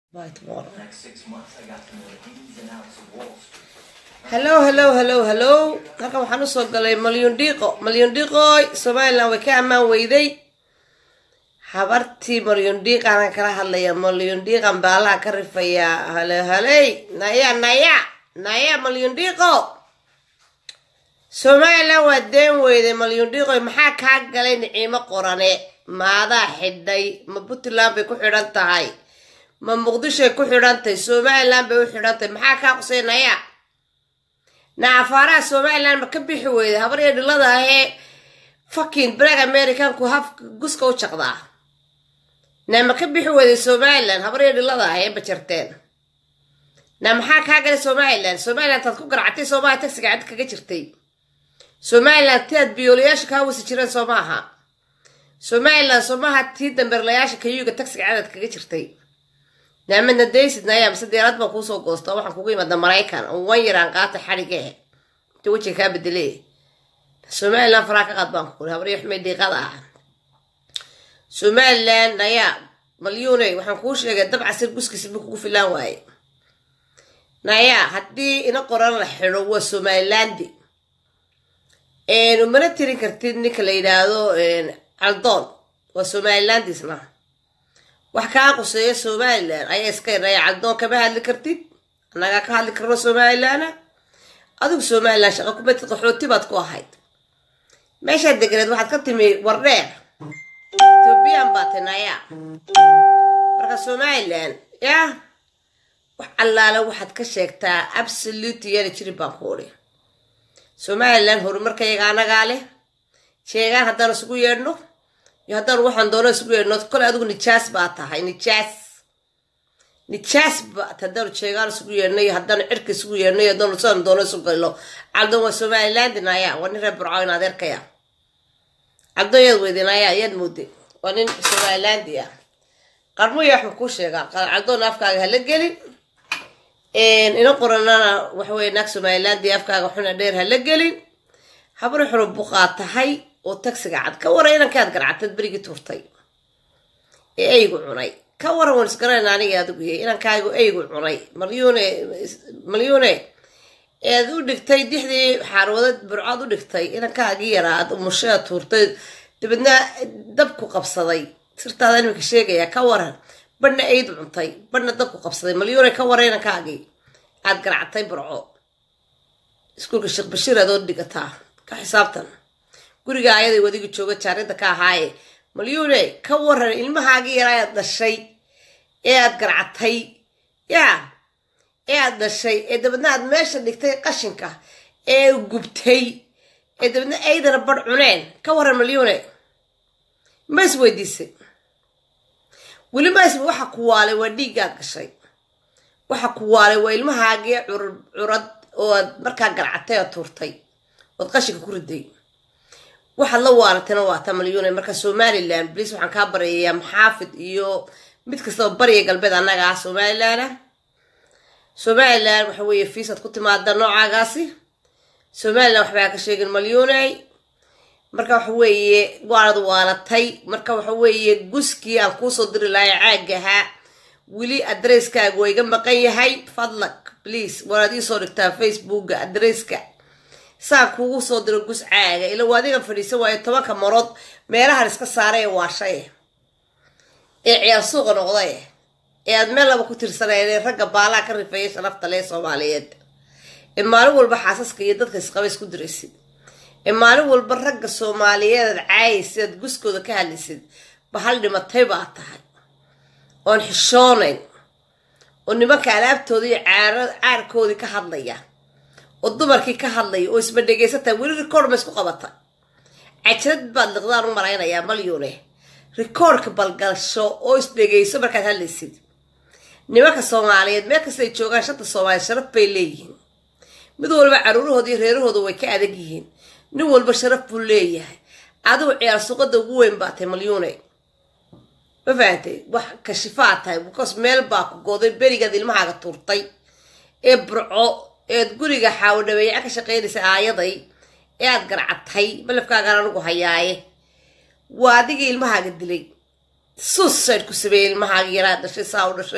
By tomorrow. The next six months, I got to know the ins and outs of Wall Street. hello hello hello hello halkan waxaan usoo galay malyun dhiiqo malyun dhiiqoy somalilan way ka ammaan weyday habartii malyun dhiiqaana kala hadlaya malyun dhiiqan baalaha ka rifayaa hale haley naya naya naya malyun dhiiqo somalilan waa deen weyday malyun dhiiqoy maxaa kaa galay niciimo qorane maadaa xidhay ma puntland bay ku xidhan tahay ma muqdishoay ku xidhan tahay somalilan bay u xidhan tahay maxaa kaa qusay naya naafaaraha somalilan ma ka bixi weyda habar iyo dhilada ahee fucking black americanku haf guska u jaqdaa naa ma ka bixi weyday somalilan habar iyo dhilada ahee bajarteen naa maxaa kaa galay somalilan somalilan taad ku garactay soomaha tagsiga cad kaga jirtay somalilan tiaad biyoolayaasha kaa wasi jireen soo maaha somalilan soomaha tii dambeerlayaasha kayuga tagsiga cadad kaga jirtay naamadna daysid nayaa mise diyaarad baan kuusoo goosta waxaan kugu imaada maraykan oo wan yaraan qaata xadhige inta wejiga kaa bedele somalilan faraa ka qaad baan ku kuri habaryo xumay diiqada ah somalilan nayaa malyuune waxaan kuu sheegay dabcasir guskiisa bu kugu filaan waaye nayaa haddii ina qoran la xidho waa somalilandi mana tirin kartid ninka la yidhaahdo caldoon waa somalilandisna wax kaa quseeya somalilan ayaa iska iraya caldoon kama hadli kartid annagaa ka hadli karno somalilana adigu somalilan shaqa kumatid qaxooti baad ku ahayd meeshaad deganeed waxaad ka timi wardheer ethoobiyan baa tinaya marka somalilan yah wax allaale waxaad ka sheegtaa absolute yana jirin baan ku uri somalilan horumarkayaga anagaa leh sheegaan haddaan isugu yeedhno iyo haddaan waxaan doono isugu yeedhno kole adigu nijaas baa tahay nijaas nijaas baat haddaanu sheegaan isugu yeedhno iyo haddaanu cirka isugu yeedhno iyo haddaanu sidaan doono isu galno caldoon waa somalilandin ayaa waa nin reer burco in adeerkaya caldoon yaad weydin ayaa yaad mooday waa nin somalilandi ah qarmuya waxaan kuu sheegaa caldoon afkaaga hala gelin ina qoranana waxaweye naag somaliland afkaaga xuna dheer hala gelin habri xuro buqaa tahay oo tagsiga cad ka waran inankaad garcatad berigii tuurtay ee eygu cunay ka waran wan isgarayn aniga adigu yahay inankaagu eygu cunay malyuune malyuune ead u dhigtay dixdii xaarwadad burcood u dhigtay inankaagii yaraa aad umushaa tuurtay dabeedna dabku qabsaday sirtaada iminka sheegaya ka waran badhna eyd cuntay badhna dabku qabsaday malyuune ka waran inankaagii aad garactay burco iskuulka sheekh bashiir adood dhigataa ka xisaabtan guriga ayaday wadiga jooga jaarinta ka ahaaye malyuune ka waran ilmahaagii yaraa aad dhashay ee aad garcatay yaa ee aad dhashay ee dabeedna aad meesha dhigtay qashinka ee gubtay ee dabeedna aydana badh cuneen ka waran malyuune ma is weydiisay weli ma is waxa ku waalay waa dhiiggaad gashay waxa ku waalay waa ilmahaagii curad oo aad markaa garcatay oo tuurtay ood qashinka ku riday waxaad la waalatayna waa ta malyuune marka somalilan bliis waxaan kaa baryayaa maxaafid iyo mid kastaba bariya galbeed annaga ah somalilan ah somalilan waxa weeye fiisaad ku timaada noocaagaasi somalilan waxbaa ka sheegin malyuuney marka waxa weeye waanad waalatay marka waxa weeye guskii aan kuusoo diri lahay caagahaa weli adresskaaga waa iga maqan yahay fadlak please waanaad iisoo dhigtaa facebooka adresska saan kuugu soo diro gus caaga ila waa adigan fadhiisan waayo tobanka marood meelahan iska saaray ee waashay ee ciyaar suuqa noqday ee aad meel laba ku tirsanayeen ragga baalaha ka rifeeya sharafta lee soomaaliyeed ee maalin walba xaasaska iyo dadka isqaba isku diraysid ee maalin walba ragga soomaaliyeed aad caayaysid aad guskooda ka hadlaysid bahal dhimatay baa tahay oon xishoonayn oo nimanka alaabtooda iyo caarkoodii ka hadlaya oo dumarkii ka hadlaya oo isma dhegaysantaha weli record ma isku qabata cajrad baad liqdaan u malaynayaa malyuune recordka balgalsho oo isdhegayso markaad hadlaysid nimanka soomaaliyeed meel kasta ay joogaan shanta soomaaliyeed sharaf bay leeyihiin mid walba caruurahooda iyo reerahooda way ka adag yihiin nin walba sharaf buu leeyahay adigu ciyaar suuqada ugu weyn baa tahay malyuune ma fahantay wax kashifaa tahay bcause meel baa ku gooday berigaad ilmahaaga tuurtay ee burco eed guriga xaawdhabeeyaca ka shaqaynaysa aayaday ee aad garcatay malafkaagaan anigu hayaaye waa adigii ilmahaaga dilay suicide ku sameeyey ilmahaaga yaraa dhashay saa u dhashay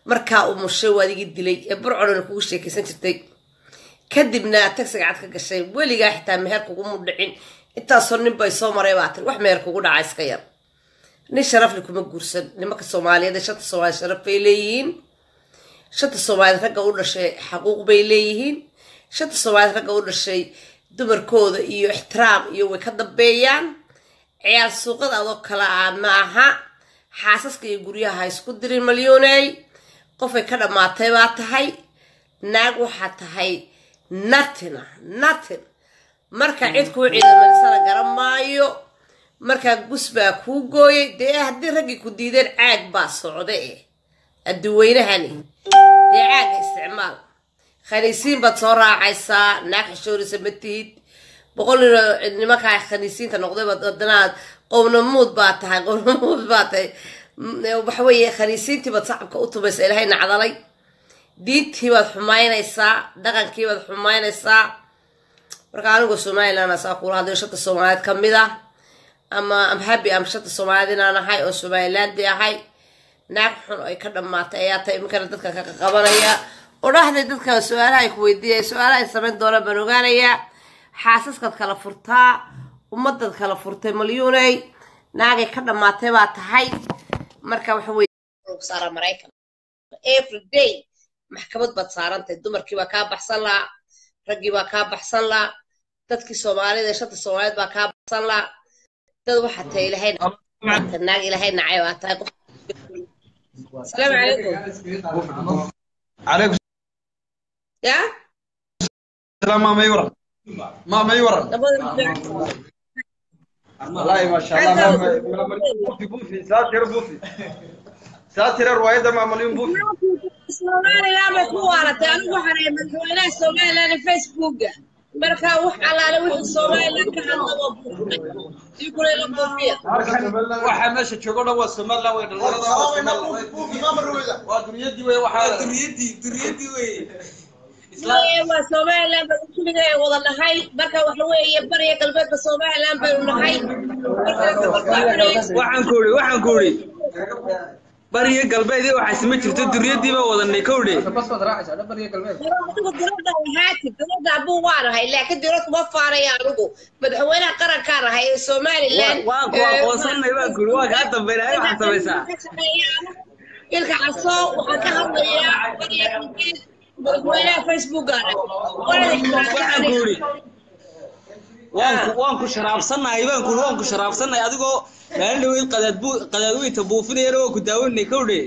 markaa uu mushay waad igi dilay ee burcodhana kugu sheekaysan jirtay kadibna tagsiga cad ka gashay weligaa xitaa meher kugumu dhicin intaasoo nin bay soo maray baa tiri wax meher kugu dhaca iska yar nin sharafle kuma guursan nimanka soomaaliyeed ee shanta soomaaliya sharaf bay leeyihiin shanta soomaaliyeed ragga u dhashay xaquuq bay leeyihiin shanta soomaaliyeed ragga u dhashay dumarkooda iyo ixtiraam iyo way ka dambeeyaan ciyaal suuqada adoo kale ah ma aha xaasaska iyo guryaha ha isku dirin malyuuney qofay ka dhammaatay baa tahay naag waxaa tahay natin ah natin marka cid kuu ciidamaysana garan maayo markaa gus baa kuu gooyay dee haddii raggii ku diideen caag baa socda eh adduweynahani dee caaga isticmaal khaniisiin baad soo raacaysaa naag xishoorisa ma tihid boqol nin nimankaa khaniisiinta noqday baad haddanaad qownamuud baa tahay qownamuud baa tahay waxa weeye khaniisiintii baad sacabka u tumaysa ilaahay nacdalay diintii baad xumaynaysaa dhaqankii baad xumaynaysaa marka anigoo somaliland asaa kula hadlayo shanta soomaaliyeed ka mid ah ama am happy am shanta soomaaliyeed inaan ahay oo somalilandi ahay naag xun ay ka dhammaatay ayaa tahay iminkana dadka ka qabanaya oo dhahday dadka su-aalaha ay ku weydiiyay su-aalaha ay samayn doonaan baan ogaanayaa xaasaskaad kala furtaa ummadaad kala furtay malyuuney naagay ka dhammaatay baa tahay marka waxa weye saara maraykan every day maxkamad baad saarantahay dumarkii baa kaa baxsan lahaa raggii baa kaa baxsan lahaa dadkii soomaalida ee shanta soomaaliyeed baa kaa baxsan lahaa dad waxaa tahay ilaahay naag ilaahay nacay baa tahay qof asalaamu calaykum عليكم ya السلام ما يورا ما ما يورا labada والله ما شاء الله ما ما- ما- بوفي بوفي ساتر بوفي ساتر رواية ما مليون بوفي somaliland bay ku waaratay anigu waxaan ahay madaxweynaha somaliland ee facebooka marka wax allaale wixii somaliland ka hadlaba buufay ii kulayla buufiya waxaa meesha joogo dhan waa somaliland way dhalinyarada waa somaliland waa dunyadii wey waxaa dunyadii dunyadii wey Ee, waa somaliland baynu kulliga ay wada nahay marka waxa weeye bariya galbeedka somaliland baynu nahay waxaan ku uri waxaan ku uri bariga galbeed iyo waxaas ma jirto duriyadiiba wadanay ka udhe adigu diradda ahaati diradda abuu waan ahay laakiin dirad kuma faanaya anigu madaxweynaha qarankaan ahay ee somaliland waan ku aqoonsanay baan ku uri waa kaa dambeynaya waxaad samaysaa ilka caso waxaan ka hadlayaa bariya galbeed madaxweynaha facebookaan waxaan ku uri waan ku waan ku sharaabsanahay baan ku uri waan ku sharaabsanahay adigoo maalin dhaweyd qadaad bu qadaadweynta buufinayana waa ku daawanay ka udhe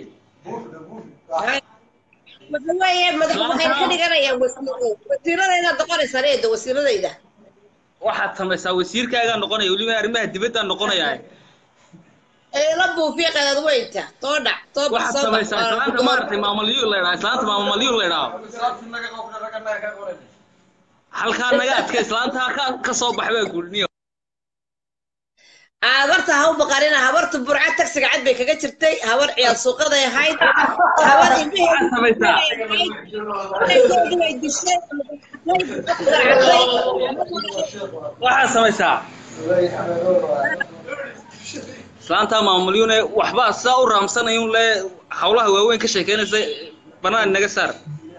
waxa weeye madax waxay ka dhiganayaan wasiiro wasiiradayda doqonaysa reeda wasiiradayda waxaad samaysaa wasiirkaagaa noqonaya weliba arrimaha dibaddaa noqonaya ee la buufiya qadadweynta soo dhac soo bax waxaad soo bax samaysaa islaanta maaragtay maamalyuur la idhaha islaanta maamalyuur la idhaha halkaa naga adka islaanta ka ka soo bax baa ku uri niyo habarta ha u baqarina habarta burca tagsiga cad bay kaga jirtay habar ciyaal suuqaday ahayd habar waxaad samaysaa ilmaheedii way dishay waxaad samaysaa islaanta maamulyuune waxbaa sidaa u raamsanayun le hawlaha waaweyn ka sheekeynaysa banaan naga saar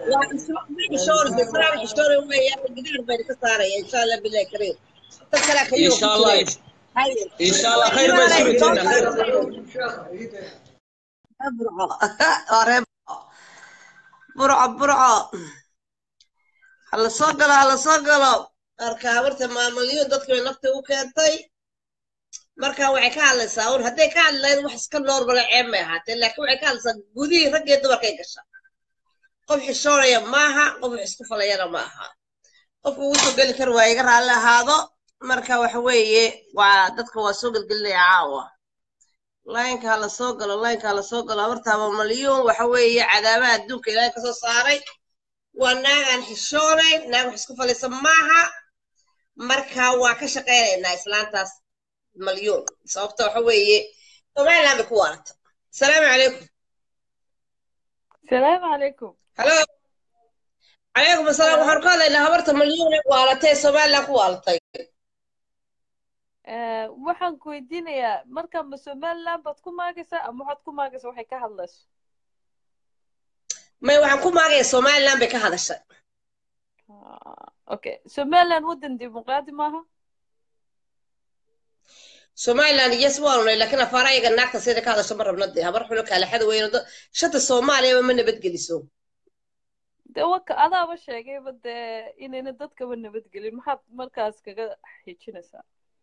insha allah insha allah khayr baa isu rajayna khayr burco burco hala soo galo hala soo galo marka habarta maamulyo dadki bay nafta u keentay marka waxay ka hadlaysaa un hadday ka hadlayd wax iska noormala ceeb may ahaatee laakiin waxay ka hadlaysaa gudihii rag iyo dumarkay gasha qof xishoonaya maaha qof wax isku falayana ma aha qofku uu soo geli kar waa iga raalli ahaado marka waxa weeye waa dadka waa soo gelgelinaya caawa laynka hala soo galo laynka hala soo galo habartaaba malyuun waxa weeye cadaabaha adduunka ilaahay kasoo saaray waa naag aan xishoonayn naag wax isku falaysa maaha marka waa ka shaqaynaynaa islaantaas malyuun sababta waxa weeye somaliland bay ku waarata asalaamu calaykum السلام عليكم halo calaykum asalaam waxaan ka hadlaynaa habarta malyuun ee waalatay ee somaliland ku waalatay آه، waxaan ku weydiinayaa marka ma somaliland baad ku maagaysaa ama waxaad ku maagaysaa waxay ka hadlayso may waxaan ku maagaya somaliland bay ka hadashay Ah, okay somaliland waddan dimuqraadi maaha somaliland yes waanu nahay laakiin afaara ayaga naagta sida ka hadasho ma rabna dee habar xulo kaalaxada weyno dad shanta soomaaliyaba ma nabadgeliso dee waka adaaba sheegayba dee inayna dadkaba nabadgelin maxaad markaas kaga xijinaysaa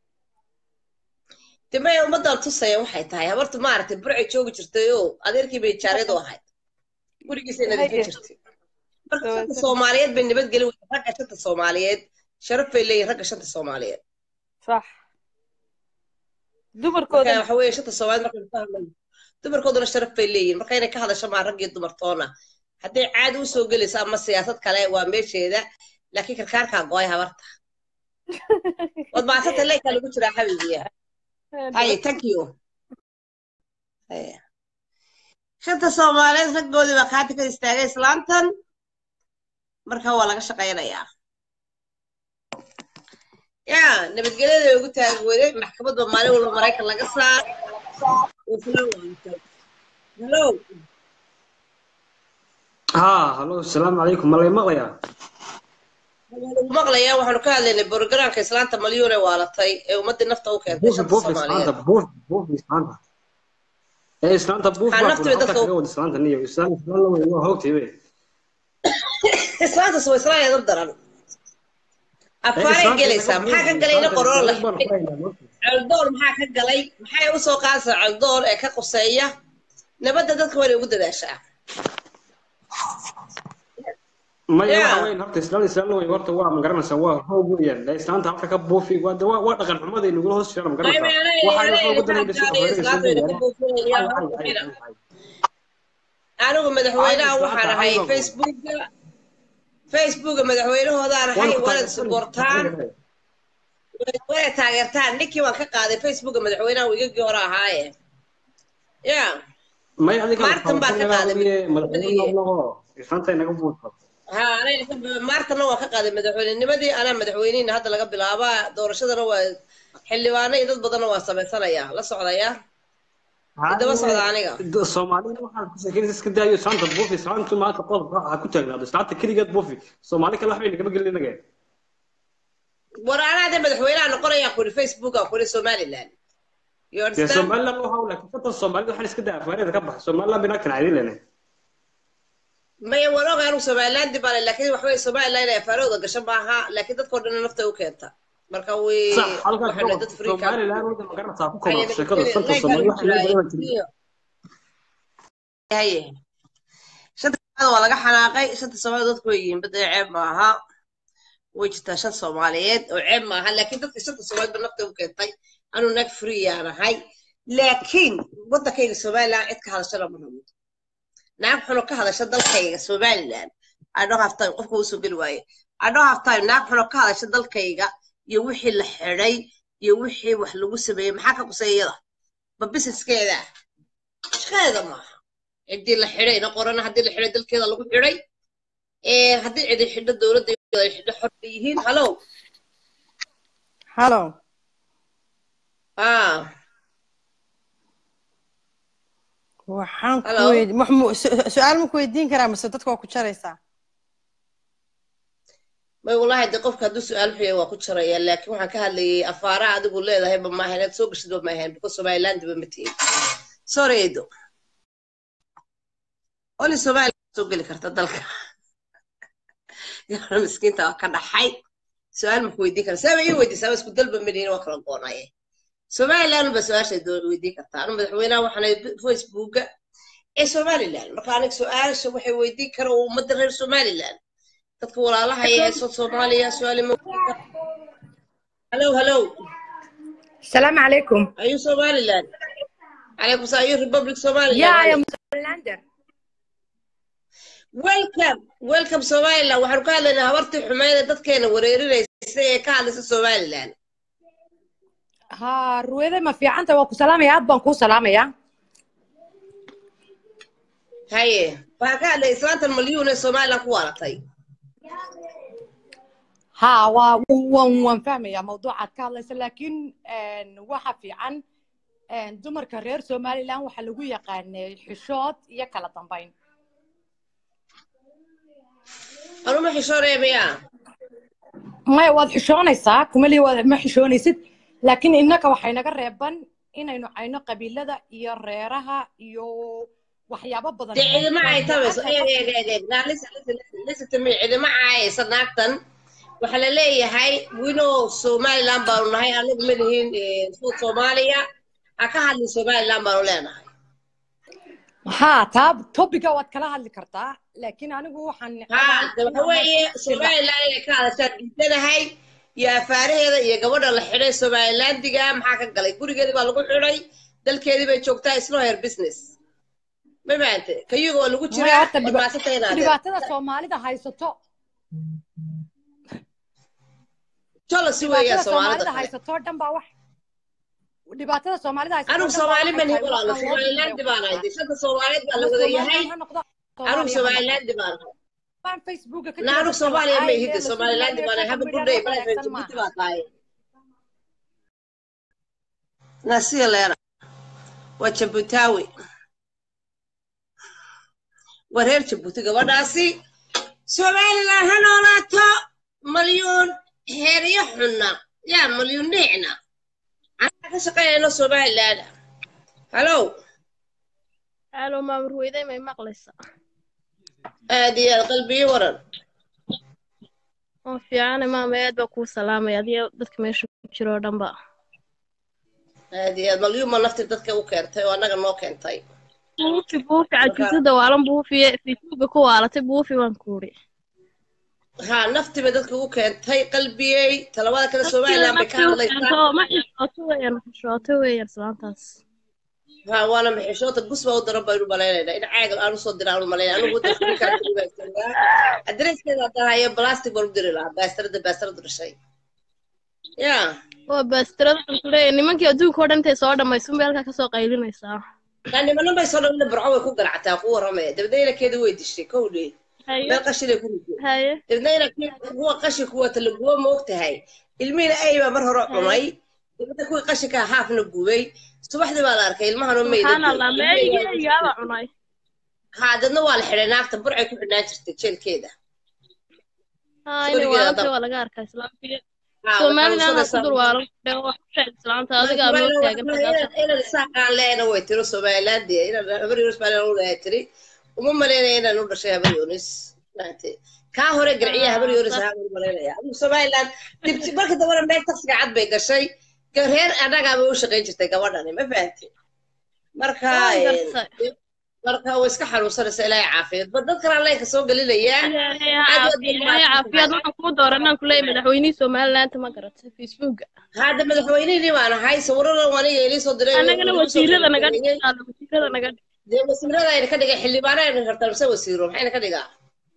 dee maya ummaddan tusaya waxay tahay habartu maaragtay burcay joogi jirtay oo adeerkii bay jaaryadu ahayd gurigiisay nadiifin Haye. jirtay marka shanta Dabeetana- soomaaliyeed bay nabadgelin weysa ragga shanta soomaaliyeed sharaf bay leeyihin ragga shanta soomaaliyeed sax marka dumarkooda waxa weeye shanta soomaaliyeed markaynu ka hadlayno dumarkooduna sharaf bay leeyihin marka inay ka hadasho maa rag iyo dumartoona hadday caadi usoo gelayso ama siyaasad kale waa meesheeda laakiin karkaarkaa go-ay habarta waad maasanta leykaa lagu jiraa xabiibiya haye thank you Haye. shanta soomaaliyeed raggoodii baa kaati ka istaagay islaantan marka waa laga shaqaynayaa ya nabadgelyada ugu taagi weyday maxkamadba maalin walba maraykan laga saar isla waantay hello ها هلو السلام عليكم الله مقليا lagu maqlayaa waxaanu ka hadlaynay borogaraamka islaanta malyuun ee waalatay ee ummadii nafta u keentay بوفي shanta بوفي soomaaliyeed سلانتا بوفي بوفي سلانتا ايه سلانتا بوفي Waxaa naftu bay dadka u- كود سلانتا نيو سلانتا سلانتا وين هوكتي وي islaantaas waa islaan eedab daran afaaray gelaysaa maxaa ka galayna qororo la xidhay caldoor maxaa ka galay maxay u soo qaadaysaa caldoor ee ka quseeya nabadda dadka waa inay ugu dadaashaa ما Yeah. يا وين هرت سلانتا سلانتا وين هرت وا مقرنسا وا هو ويان لا سلانتا هرت كبوفي وا وا وا دقن حمد اللي يقول هوس شر مقرنسا waxa uu ugu dalay anigu madaxweynaha Ay, waxaan islaanta, ahay ay, facebooka facebooka madaxweynahoodaan ahay waanad subortaan waanad taageertaan ninkii waan ka qaaday facebooka madaxweynaha wigagii hore ahaaye ya ما يعطيك Maartan baa ka qaaday سلانتا inaga buuxo ha aniga maartana waan ka qaaday madaxweynenimadii anaa madaxweynihina hadda laga bilaabaa doorashadana waa xildhibaano iyo dad badanna waa samaysanayaa la socdayaa Haddaba socda aniga. Soomaalida waxaa ku sheekeynaysa iska daayo saanta buufi saanta maanta qodob ha ku taagnaado saanta keligeed buufi Soomaali kale waxba inagama gelin inaga war anaa de madaxweynaha noqonayaa kuri facebooka kuri somaliland you dee understand Somaliland waxa uu laakiin katan Soomaalida waxaan iska daa afaareeda ka bax Somaliland bina kan caadi lehna maya waan ogaa anu somaliland bale laakiin waxa weye somaliland inay afaarooda gasho maaha laakiin dadkao dhan nafta u keenta marka way sax halkaas waxay nahay dad free camp. Somaliland wada magaranaysaa ku Haye, kooban sheekada santa like Soomaali aan waxa laga jiraay. badan jiray haye shanta Soomaaliyeed waa laga xanaaqay shanta soomaaliyeed dadku way yihiin bada ceeb maaha way jirtaa shan soomaaliyeed oo ceeb maaha laakiin dadka shanta soomaaliyeed ba nafta u keentay anuu nag free aan ahay laakiin waddankayga somaliland cid ka hadashana ma rabo naag xuno ka hadasha dalkayga somaliland i don't have time qofka usoo geli waaye i don't have time naag xuno ka hadasha dalkayga iyo wixii la xidhay iyo wixii wax lagu sameeyey maxaa ka quseeyada ba businesskeeda shaqadeeda maaha ciddii la xidhay ina qorana haddii la xidhay dalkeeda lagu xidhay ee haddii cidi xidho dowladda ay xidho xor bay yihiin hallow Hello. ah Waxaan ku Hello. weyd- wax mu- su- su-aal ma ku weydiin karaa mise dadka waa ku jaraysaa may wallaahi de qofka hadduu su-aal xuya waa ku jaraya laakiin waxaan ka hadlayay afaaraha adigu leedahay ba maaha inaad soo gashid ba maahan because somaliland ba ma tihin sorry edo oli somaliland soo geli karta dalka gabadha miskiinta waa ka dhaxay su-aal ma ku weydiin kara saaba ii weydiisaa waa isku dalba malihin waa kala goonaye somaliland ba su-aashay doon weydiin kartaa anu madaxweynaha waxaan ahay facebooka ee somaliland marka aniga su-aasha waxay weydiin kara oo ummadda reer somaliland dadka walaalaha ee heeso soomaaliya su-aali ma weydiin kara hallow hallow السلام عليكم are you somaliland calaykum salaam are you republic يا somaliland يا مسلاندر welcome welcome somaliland waxaanu ka hadlaynaa habartii xumeyd ee dadkeena wareerinaysa ee ka hadlaysa somaliland ها رويدة ما في عنتا وكو سلام يا أبان كو سلام يا haye waxaan ka hadlaya islaantan malyuun ee somaliland ku waalatay ها وا وان وان فاهمة يا موضوع كالس لكن ان waxa fiican ان dumarka reer Somaliland waxa lagu yaqaan xishood iyo kala dambeyn ma xishoonaya miyaa maya waad xishoonaysaa kumali waad ma xishoonaysid laakiin innaka waxay naga reeban inaynu cayno qabiilada iyo reeraha iyo waxyaabo badan dee cidima ay tabayso eeg eeg eeg eeg naa listen listen listen listen to me cidima caayaysa naagtan waxaa la leeyahay winow somaliland baanu nahay anagu ma lihin suud soomaaliya ha ka hadlin somaliland baanu leenahay haa taa topiga waad kala hadli kartaa laakiin anigu waxaan haa de waxa weeye somaliland inay ka hadashaan diidanahay iyo afaaraheeda iyo gabadha la xidhay somalilandiga maxaa ka galay gurigeedii baa lagu xidhay dalkeedii bay joogtaa isno her business ma fahamte kayuga waa lagu Maya, jiraa horta dhiba- maasata inaad dhibaatada soomaalida haysato jolasi weeyaa dhibaatada soomaalida soomaalida kale haysato dhan baa wax dhibaatada soomaalida haysato anigu dhan baa soomaali waxay mani tahay walaalo waxaan loo somaliland diiday baan ahay waxaa. dishada soomaaliyeed baa la ama wada somaliland yahay ha noqdo anigu soomaaliya ha noqdo somaliland baan ahay baan facebooka ka na jira anigu dadka soomaaliya ma lacaayaya ihide la somaliland suugayo baan ahay social haba media gudhay wax malaha wanaagsan jabuuti maaha baa tahay nasiya leena waa jabuutaawi waa reer jabuuti gabadhaasi somaliland ha noolaato malyuun heeryo xunna yaa malyuun dhiicna anaa ka shaqaynayno somaliland halow Halo, maamur weyday may maqlaysaa? aad iyo aad qalbiyo waran Oo fiicane maama aad baa kuu salaamaya adiga dadka meesha ku jiro oo dhanba. aad iyo aad malyuun ma nafti dadka u keentay oo annaga noo keentay Buufi buufi marka cajisada waalan buufiye facebooka ku waalatay buufi waan kuuri. haa naftiba dadka u keentay qalbiyey talabada kale Naftiida somaliland bay ka nafti u hadlaysaa keento ma xishooto weeyaan xishooto weeyaan islaantaas. ها وانا محشوطة قصبة ودرا بيرو بلاينا إن عاقل أنا صد درا أنا ملاينا أنا قلت لك كان في بس أدرس كذا ترى هي بلاستيك برضو لها باستر ده باستر ده شيء يا Waa baastirada aan ku leeyahay nimankii adduunka oo dhan intay soo dhammaysun bay halkaa kasoo qaylinaysaa. يعني ما نبي صار لنا برعوة كوكا عتا قوة رمية تبدأ لك كده ويد الشيء كولي Haye بل قشي لك كله haye تبدأ لك هو قشي قوة اللي قوة موقت هاي المين أيوة مرة روح haye. عمي تبدأ كوي قشي كها حاف نقوي صباح دي بالارك المها نمي Subxaan Allah دبي meeyigii ayaaba cunay. هذا نوال حريناك تبرعي كل ناجرتي تشيل كده Haa inay sorigeeda waalantay dab waa laga arkaa islaamkii. ها Somaliland aan ku وحنوصل dur waalan dhego wax ku sheeg islaanta adiga aad noo taagan tagaasha. inaan isaaqaan leena way tiro somaliland inaan habar yunis baa u dhahay tiri uma malaynaya inaan u dhashay habar yunis maante kaa hore garciya habar yunis ahaa u malaynaya adigu somaliland dib marka dambana meel taksiga cad bay gashay reer annagaa bay u shaqayn jirtay gabadhani ma fahanti marka Waan eh, gartay. marka way iska xanuunsanaysa ilaahay caafiyeed ba dad kalaa leenka soo gelinaya ilaahay ha aad waad caafiyo ilaahay caafiyaad waxaan kuu dooranaan ku leeyahay madaxweynihii somaliland ma garatay facebooka hadda madaxweynihii baan ahay sawiradan aniga ilii soo diray annagana lagu soo wasiirada naga gabagabeeyey dhigtaalo wasiirada naga dhig dee wasiirada ayna ka dhigay xildhibaana ayna kartaa mise wasiiro maxayna ka dhigaa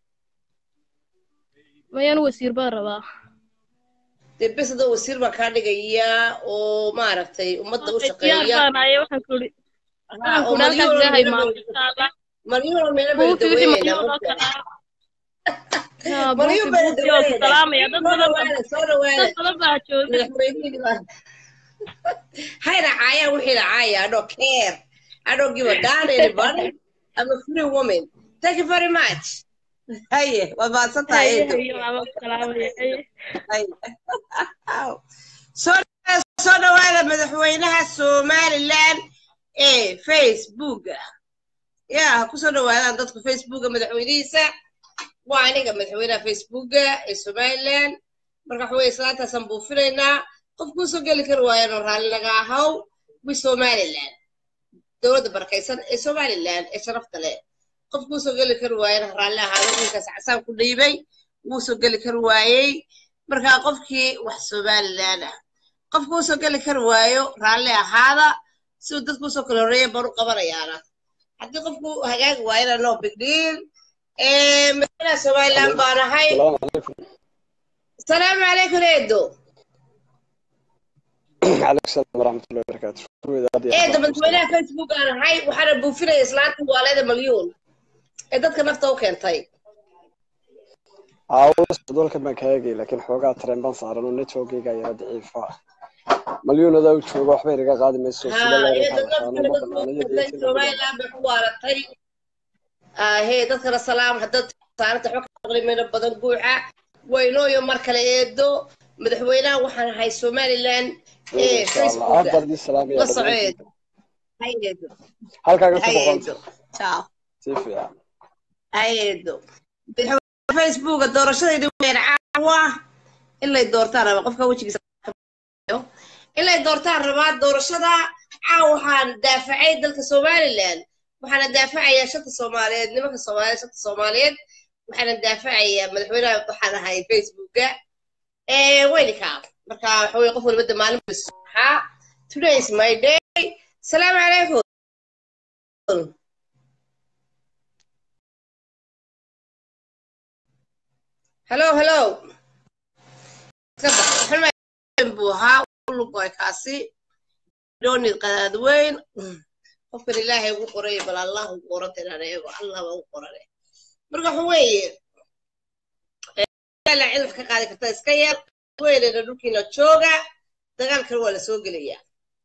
mayaan wasiir baan rabaa dee bes adoo wasiir baan kaa dhigayaa oo maaragtay ummadda u diyaar shaqeeya baan ahay waxaan ku iri Haa, waxaan oo ku iri halkaas malyuun ilaahay meelo maamo bay- insha allah malyuun meelo bay buufi wixii daweynayna malyuun oo kale haa malyuun buufi bay buufi oo ku daweynayna salaamaya dad soo badan baa dhawaada soo dhawaada dad badan baa jooga madaxweynihii baan hayna caayaan wixii la caaya I don't care I don't give a damn anybody I'm a free woman thank you very much haye waad mahadsan tahay haye eedo haye maamo ku salaamaya haye soo soo dhawaada madaxweynaha somaliland ee facebooka ya ha kusoo dhawaadaan dadku facebooka madaxweynihiisa waa aniga madaxweynaha facebooka ee somaliland marka waxa weye islaantaasaan buufinaynaa qof kuusoo geli kari waayano raalli naga ahaw wi somaliland dowladda barakaysan ee somaliland ee sharafta leh qof kuusoo geli kari waayana raalli ahaado wiilkaas casaan ku dhiibay wuu soo geli kari waayey marka qofkii wax somaliland ah qofka usoo geli kari waayo raalli ahaada siduu dadku usoo kala horreeya baan u qabanayaana haddii qofku hagaagi waayana no big deal madaxweynaha somaliland baan ahay asalaamu calaykum eedo عليكم السلام ورحمة الله وبركاته eedo madaxweynaha facebook aan ahay waxaana buufinaya islaanta waaleeda malyuun ee dadka nafta u keentay عاوز دولك ما كاجي لكن حوجا ترين بان صار إنه نتوجي جاي ضعيف مليون هذا وشوجا حبير جا قاعد مسوي سلا ها لا eedo يركع nafta أنا dadka ما u أنا keentay جديد somaliland bay ku waaratay hee dadkana salaam haddaad saaranta xog qiimino badan guuxa waynooyo mar kale eedo madaxweynaha waxaan ahay somaliland ee insha allah aad facebooka baan idin salaamaya la soco dhammaantiin eedo hay eedo halkaaga hay ku boqonta eedo ciao si fiican hay eedo madaxweynaha facebooka doorashadayda weer caawa in lay doortaan raba qofka wejigiisa in lay doortaan rabaa doorashada caawa waxaan daafacay dalka somaliland waxaana daafacayaa shanta soomaaliyeed nimanka soomaaliyeed shanta soomaaliyeed waxaana daafacayaa madaxweynaha waxaan ahay facebooka ee weynika marka waxa weye qof walba de maalin waxaa today is my day salaamu calaykum hello hello iska bax waxaan buu ahaa lugoy kaasi doonid qadaad weyn qofkan ilaahay ugu qoray bal allah ugu qoranta inaan eego allah baa ugu qorane marka waxa weeye la cilaf ka qaadi karta iska yar weynena dhulkiina jooga dagaalkan waa la soo gelayaa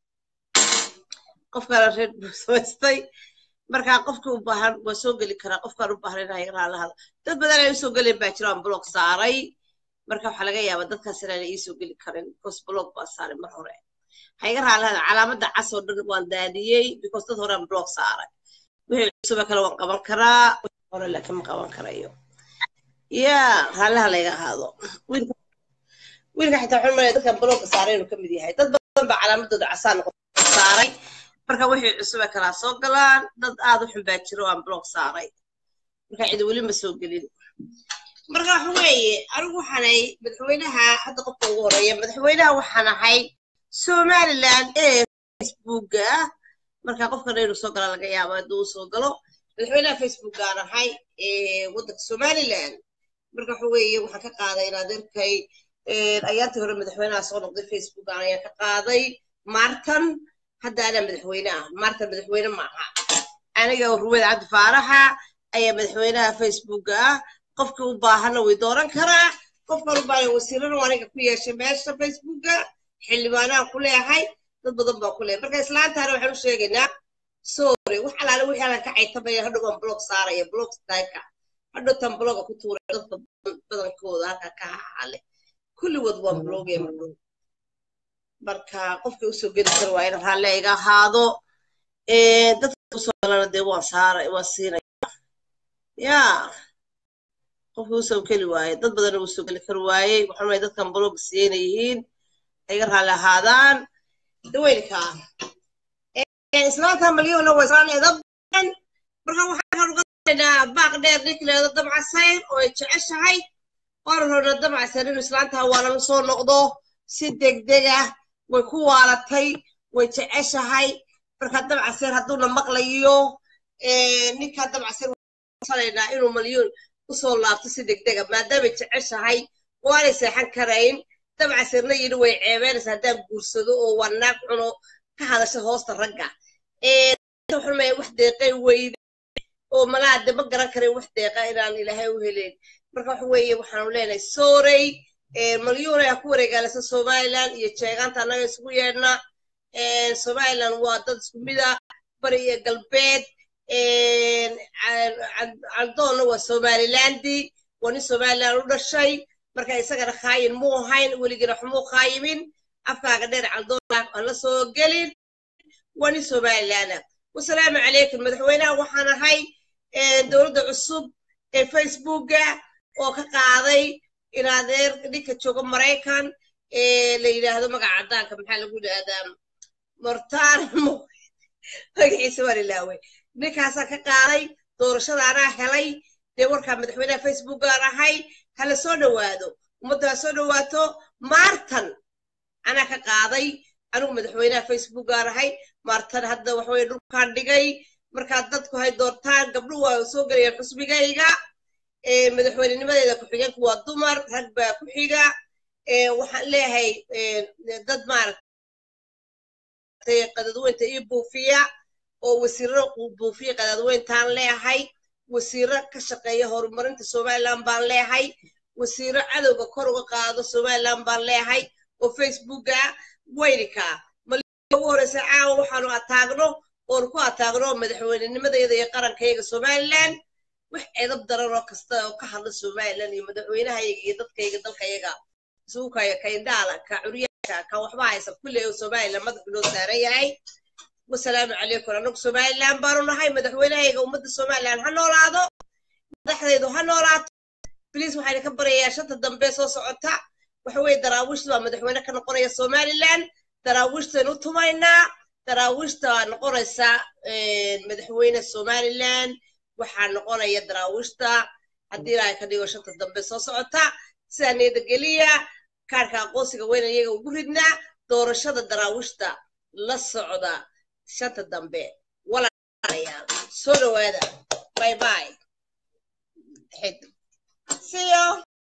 qofkana reer buu samaystay marka qofkii u baahan waa soo geli karaa qofkaan u baahan inaa yaraa la hado dad badan ay usoo gelen baa jiraan blog saaray marka waxaa laga yaabaa dadkaas inaana iisoo geli karin because blog baa saaray mar hore ha iga raalaada calaamadda cas oo dhan waan daadiyey because dad horean blog saaray wixii cusuba kale waan qaban karaa wixii hore laakiin ma qaban karayo ya raalaha layga ahaado wiilka wiilka xitaa waxaan malaya dadkan blogga saaray inuu ka mid yahay dad badan baa calaamadooda casaan saaray marka wixii cusube kalaa soo galaan dad aad u xun baa jiro aan blog saaray marka cidi weli ma soo gelin marka waxa weeye anigu waxaanay madaxweynaha hadda qofka ugu horeeya madaxweynaha waxaan ahay somaliland ee facebooka marka qofkana inuu soo gala laga yaabo hadduu u soo galo madaxweynaha facebookaan ahay ee waddanka somaliland marka waxa weeye waxaan ka qaaday in adeerkay ayaantii hore madaxweynaha soo noqday facebookan ayaan ka qaaday martan hadda anaa madaxweyne ah martan madaxweyne maaha aniga ruweed cabdi faaraxa ayaa madaxweynaha facebooka ah qofkii u baahana way dooran karaa qofkan u baahan wasiirana aniga ku yeeshay meesha facebooka xildhibaanaha ku leeyahay dad badan baa ku leeyahay marka islaantaana waxaan u sheegaynaa sorry wax alaale wixii alan ka caytamaya hadhow baan blog saaraya blog styleka hadhow tan bloga ku tuuray dadka badankooda halka ka hahale kulligood waan blogaya madhow marka qofkii usoo geli kara waa in raalle iga ahaado dadka usoo galana dee waan saaray waan siinaya ya qofkii usoo geli waaye dad badan usoo geli kari waayey waxaan leeyahay dadkan blog siiyeyna yihiin iga raalli ahaadaan daweynka islaanta malyona waa islaan edab badan marka waxaan uga daynaa baaq dheer ninkileeda dabcasayn oo ay jeceshahay waana rabnaa dabcasayn inuu islaantaa waalan soo noqdo si degdeg ah way ku waalatay way jeceshahay marka dabcaseer hadduuna maqlayo ninka dabcaseer salaynaa inuu malyoon usoo laabto si degdega maadaamay jeceshahay waanay seexan karayn dabcaseerna yidhi way ceebeynaysa haddaan guursado oo waa naag cuno ka hadasha hoosta ragga xumay wax deeqay weyde oo malaade ma garan karin wax deeqa inaan ilaahay u heleyn marka waxa weeye waxaanu leenahay soorey malyuunay ha ku wareegaalasa somaliland iyo jeegaanta annaga isugu yeedhna somaliland waa dad isku mida bari iyo galbeed caldoonna waa somalilandi waa nin somaliland u dhashay marka isagana khaayin muu ahayn weligina xumuu khaayimin afkaaga dheer caldoonna aan la soo gelin waa nin somalilanda wasalaamu calaykum madaxweynaha waxaan ahay dowladda cusub ee facebooka oo ka qaaday in adeer ninka jooga maraykan la yidhaahdo magaca caddaanka maxaa lagu yidhaahdaa mortaan magaciisa waan ilaaway ninkaasaa ka qaaday doorashadaanaa helay dee warkaa madaxweynaha facebookaan ahay hala soo dhowaado ummadda ha soo dhowaato maartan anaa ka qaaday anigu madaxweynaha facebookaan ahay maartan hadda waxaweye dhulkaan dhigay markaa dadku hay doortaan gabdhu waa soo gelayaan xusbigayga madaxweynenimadeeda ku-xigeenku waa dumar rag baa ku xiga waxaan leeyahay dad maaragtay qadadweynta iyo buufiya oo wasiiro buufiya qadadweyntaan leeyahay wasiiro ka shaqeeya horumarinta somaliland baan leeyahay wasiiro cadowga kor uga qaado somaliland baan leeyahay oo facebooka weynika ugu horeysa caawa waxaanu ataagno oon ku ataagno madaxweynenimadeeda iyo qarankayaga somaliland wax edab daran oo kasta oo ka hadla somalilan iyo madaxweynahayaga iyo dadkayga dalkayaga suukaya kaindhaala ka curyaanka ka waxba haysa kulley oo somalilan madaxu loo saaran yahay wasalaamu calaykum anagu somalilan baanu nahay madaxweynahayaga ummadda somalilan ha noolaado madaxdaydu ha noolaato bliis waxaan ka baryayaa shanta dambe soo socota waxa weeye daraawiishta baa madaxweyne ka noqonaya somalilan daraawiishtan u tumaynaa daraawiishta waa noqonaysa madaxweyne somalilan waxaa noqonaya daraawiishta haddii ilaahay ka dhigo shanta dambe soo socota sidaa niyadageliya kaarka aqoonsiga weyna iyaga ugu ridnaa doorashada daraawiishta la socda shanta dambe walaalayaal soo dhawaada bye bye see you